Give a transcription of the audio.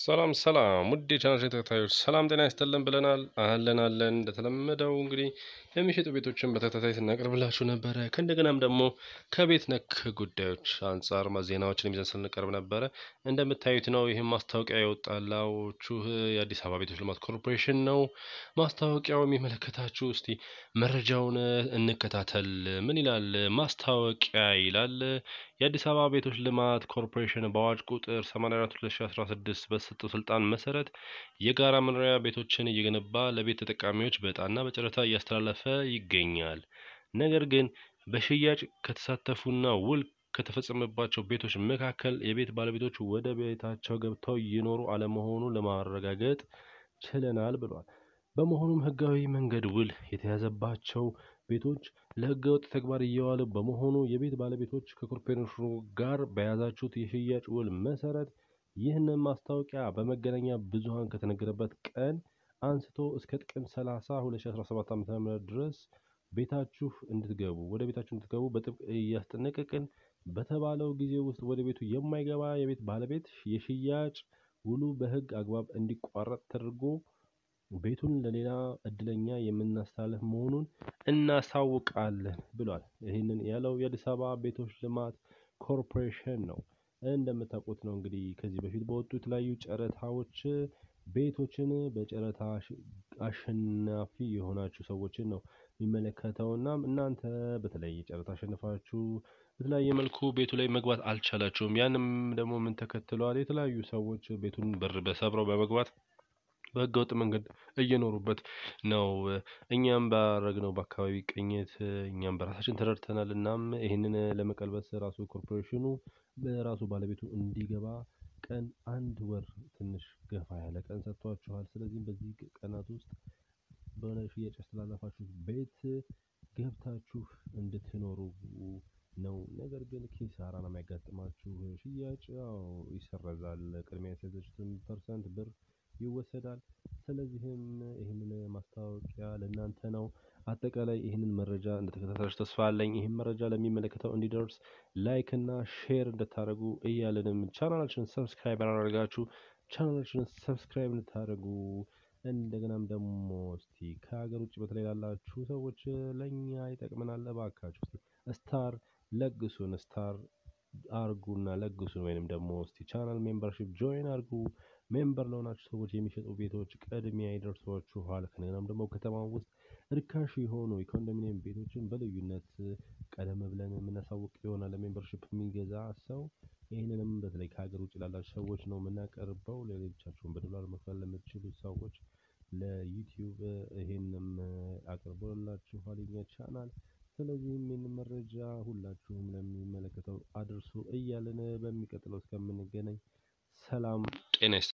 ሰላም ሰላም ውድ የቻናል ተከታዮች ሰላም ጤና ይስጥልን ብለናል። አለን አለን እንደተለመደው እንግዲህ የሚሸጡ ቤቶችን በተከታታይ ስናቀርብላችሁ ነበረ። ከእንደገናም ደግሞ ከቤት ነክ ጉዳዮች አንጻር ዜናዎችን ይዘን ስንቀርብ ነበረ። እንደምታዩት ነው። ይህም ማስታወቂያ የወጣላችሁ የአዲስ አበባ ቤቶች ልማት ኮርፖሬሽን ነው። ማስታወቂያው የሚመለከታችሁ እስቲ መረጃውን እንከታተል። ምን ይላል? ማስታወቂያ ይላል የአዲስ አበባ ቤቶች ልማት ኮርፖሬሽን በአዋጅ ቁጥር 84 2016 በተሰጠው ስልጣን መሰረት የጋራ መኖሪያ ቤቶችን እየገነባ ለቤት ተጠቃሚዎች በዕጣና በጨረታ እያስተላለፈ ይገኛል። ነገር ግን በሽያጭ ከተሳተፉና ውል ከተፈጸመባቸው ቤቶች መካከል የቤት ባለቤቶች ወደ ቤታቸው ገብተው ይኖሩ አለመሆኑን ለማረጋገጥ ችለናል ብሏል። በመሆኑም ህጋዊ መንገድ ውል የተያዘባቸው ቤቶች ለህገወጥ ተግባር እየዋሉ በመሆኑ የቤት ባለቤቶች ከኮርፖሬሽኑ ጋር በያዛችሁት የሽያጭ ውል መሰረት ይህንን ማስታወቂያ በመገናኛ ብዙኃን ከተነገረበት ቀን አንስቶ እስከ ጥቅምት 30 2017 ዓ.ም ድረስ ቤታችሁ እንድትገቡ ወደ ቤታችሁ እንድትገቡ በጥብቅ እያስጠነቀቅን በተባለው ጊዜ ውስጥ ወደ ቤቱ የማይገባ የቤት ባለቤት የሽያጭ ውሉ በህግ አግባብ እንዲቋረጥ ተደርጎ ቤቱን ለሌላ እድለኛ የምናስተላልፍ መሆኑን እናሳውቃለን ብሏል። ይህንን ያለው የአዲስ አበባ ቤቶች ልማት ኮርፖሬሽን ነው። እንደምታውቁት ነው እንግዲህ ከዚህ በፊት በወጡ የተለያዩ ጨረታዎች ቤቶችን በጨረታ አሸናፊ የሆናችሁ ሰዎችን ነው የሚመለከተው። እናም እናንተ በተለያየ ጨረታ አሸንፋችሁ በተለያየ መልኩ ቤቱ ላይ መግባት አልቻላችሁም። ያንም ደግሞ ምን ተከትለዋል? የተለያዩ ሰዎች ቤቱን በር በሰብረው በመግባት በህገወጥ መንገድ እየኖሩበት ነው። እኛም ባረግነው በአካባቢ ቅኝት እኛም በራሳችን ተረድተናል። እናም ይህንን ለመቀልበስ ራሱ ኮርፖሬሽኑ በራሱ ባለቤቱ እንዲገባ ቀን አንድ ወር ትንሽ ገፋ ያለ ቀን ሰጥቷችኋል። ስለዚህም በዚህ ቀናት ውስጥ በሆነ ሽያጭ ያስተላለፋችሁ ቤት ገብታችሁ እንድትኖሩ ነው። ነገር ግን ኪሳራ ነው የሚያጋጥማችሁ። ሽያጭ ያው ይሰረዛል። ቅድሚያ የሰጠችሁትን ፐርሰንት ብር ይወሰዳል። ስለዚህም ይህንን ማስታወቂያ ለእናንተ ነው። አጠቃላይ ይህንን መረጃ እንደተከታተላችሁ ተስፋ አለኝ። ይህን መረጃ ለሚመለከተው እንዲደርስ ላይክ እና ሼር እንድታደርጉ እያለንም ቻናላችንን ሰብስክራይብ ያላደረጋችሁ ቻናላችንን ሰብስክራይብ እንድታደርጉ እንደገናም ደግሞ እስቲ ከሀገር ውጭ በተለይ ላላችሁ ሰዎች ለእኛ ይጠቅመናል እባካችሁ እስቲ ስታር ለግሱን ስታር አርጉና ለግሱን ወይንም ደግሞ እስቲ ቻናል ሜምበርሺፕ ጆይን አርጉ። ሜምበር ለሆናችሁ ሰዎች የሚሸጡ ቤቶች ቅድሚያ ይደርሷችኋል። ከነገናም ደግሞ ከተማ ውስጥ ርካሽ የሆኑ የኮንዶሚኒየም ቤቶችን በልዩነት ቀደም ብለን የምናሳውቅ ይሆናል። ለሜምበርሺፕ የሚገዛ ሰው ይህንንም በተለይ ከሀገር ውጭ ላላችሁ ሰዎች ነው የምናቀርበው። ሌሎቻችሁን በዶላር መክፈል ለምትችሉ ሰዎች ለዩቲዩብ ይሄንም አቅርቦላችኋል የኛ ቻናል። ስለዚህም ይህን መረጃ ሁላችሁም ለሚመለከተው አድርሱ እያልን በሚቀጥለው እስከምንገናኝ ሰላም ጤና